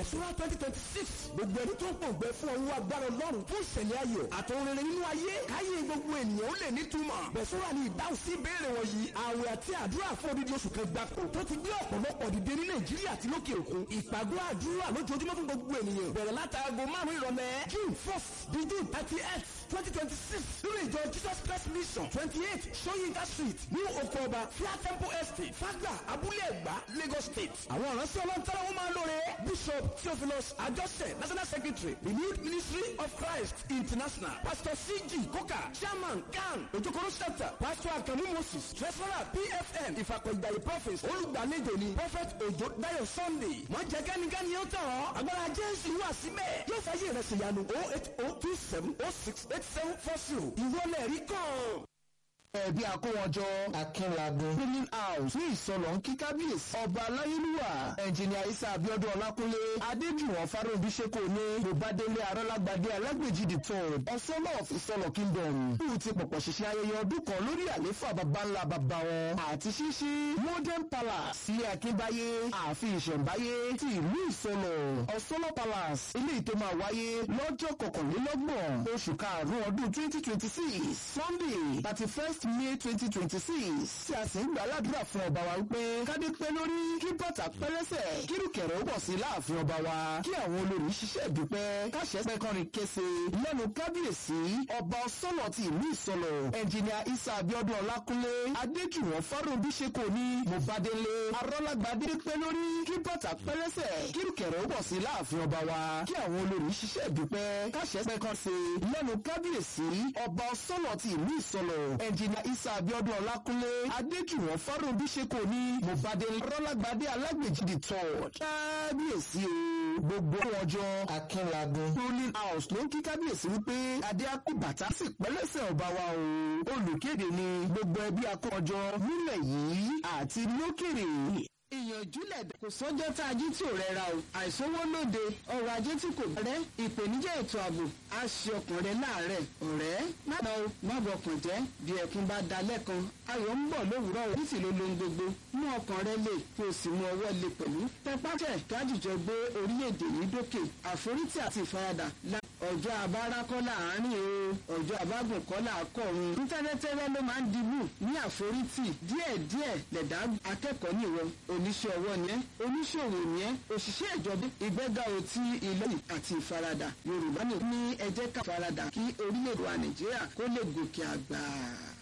bẹ̀sùrà twenty twenty six gbogbo ẹni tó ń pòǹgbẹ fún ọwọ́ agbára ọlọ́run fún ìṣẹ̀lẹ̀ ayọ̀ àtòun rere nínú ayé káyé gbogbo ènìyàn ó lè nítumọ̀ bẹ̀sùrà ni ìdáhùn sí ìbéèrè wọ̀nyí àwẹ̀ àti àdúrà fún odidi oṣù kan gbáko tó ti gbé ọ̀pọ̀lọpọ̀ dìde ní nàìjíríà àti lókè òkun ìpàgọ́ àdúrà lójoojúmọ́ fún gbogbo ènìyàn bẹ̀rẹ̀ látàgò márùn-ún ìrọ̀lẹ́ june first di june thirty eight twenty twenty six nínú ìjọ jesus christ mission twenty eight soyinka street new okoba fia temple estate fagba abúlé ẹ̀gbá lagos state àwọn ìránṣẹ́ ọlọ́ntara wọn máa lóore bishop theophilus ajọ́sẹ̀ national secretary renewed ministry of christ international pastor cg koka chairman kan ojokoro chapter pastor akamu moses treasurer pfm ìfàkọ̀ìgbàyè prophets olùgbàlejò ni prophet ojo dayo sunday wọ́n jẹ́ kẹ́nikẹ́ni yóò tọ̀ ọ́ agbára jésù wà síbẹ̀ yóò fàyè rẹ̀ ṣèyanu oh eight oh two seven oh six eight seven four zero ìwọlẹ̀ rí kàn ẹbí akówọjọ akínlagun cleaning house ní ìsọlọ ń kí kábíyèsí ọba aláyélúwà ẹnjìnìà isa abiodun ọlákúnlé adéjùwọ̀n fáróbí seko ní bòbádélé arọ́lágbádé alágbèjì the third ọ̀sọ́lá of ìsọlọ kingdom kú ti pọ̀pọ̀ ṣiṣẹ́ ayẹyẹ ọdún kan lórí àléfà baba ńlá baba wọn àti ṣíṣí modern palace sílé akínbáyé ààfin ìṣẹ̀ǹbáyé ti ìlú ìsọlọ ọ̀sọ́lá palace ilé ìtò máa wáyé lọ́jọ́ kọkànlélọ́gbọ̀n oṣù karùn-ún ọdún twenty twenty six sunday thirty first may twenty twenty six tí a sì ń gbà ládùúrà fún ọba wa wípé kádé pẹ́ lórí kí bàtà pẹ́lẹ́sẹ̀ kírùkẹ̀rẹ̀ ó bọ̀ sí láàfin ọba wa kí àwọn olórí ṣiṣẹ́ ìdúpẹ́ káṣẹ́ pẹ́kànrin kése lẹ́nu kábíyèsí ọba ọsọ́nà ti ìlú ìsọlọ̀ ẹnjìnìà isa abiodun ọlákúnlé adéjùwọ̀n fáròbí ṣeko ní mobadele arọ́lágbádé pẹ́ lórí kí bàtà pẹ́lẹ́sẹ̀ kírùkẹ̀rẹ̀ ó bọ̀ sí láàfin ọba wa kí àwọn olórí ṣiṣẹ́ ìdúpẹ́ káṣẹ́ pẹ́kànse lẹ́nu kábíyèsí ọba ọsọ́nà ti ìlú ìsọlọ̀ ẹnjìnìà isa abiodun ọlákúnlé adéjùwọ̀n fáròbí ṣeko ní mobadele arọ́lágbádé alágbèjì third kábíyèsí o gbogbo ọjọ́ akínlagun ruling house ló ń kí kábíyèsí wípé adé akú bàtà sì pẹ́lẹ́sẹ̀ ọba wa o olùkéde ni gbogbo ẹbí akọ́jọ nílẹ̀ yìí àti lókèrè ìyànjúlẹ̀ kò sọ́jọ́ tá a jí tí ò rẹra o àìsówó lóde ọrọ̀ ajé tí kò rẹ́ ìpèníjà ètò ààbò á ṣe ọkàn rẹ láàárẹ̀ ọ̀rẹ́ má lọ o má bọkàn jẹ́ bí ẹkún bá da lẹ́kan ayọ̀ ń bọ̀ lówùúrọ̀ o nítìló lohun gbogbo mú ọkàn rẹ lè kí o sì mú ọwọ́ lè pẹ̀lú tẹpátẹ̀ kájùjọ gbé orílẹ̀-èdè yìí dókè àforítì àti ìfaradà ọjọ́ abárákọ́ láàárín o ọjọ́ abágùn kọ́ làákọ̀run nítẹ́rẹ́tẹ́rẹ́ ló máa ń dibú ní àforítì díẹ̀díẹ̀ lẹ̀dá akẹ́kọ̀ọ́ nìwọ oníṣẹ́ ọwọ́ ni ẹ́ oníṣòwò ni ẹ́ òṣìṣẹ́ ìjọba ìgbéga òtí ìlú àti ìfaradà yorùbá ní ẹ jẹ́ ká faradà kí orílẹ̀-èdè wa nàìjíríà kó lè gòkè àgbà.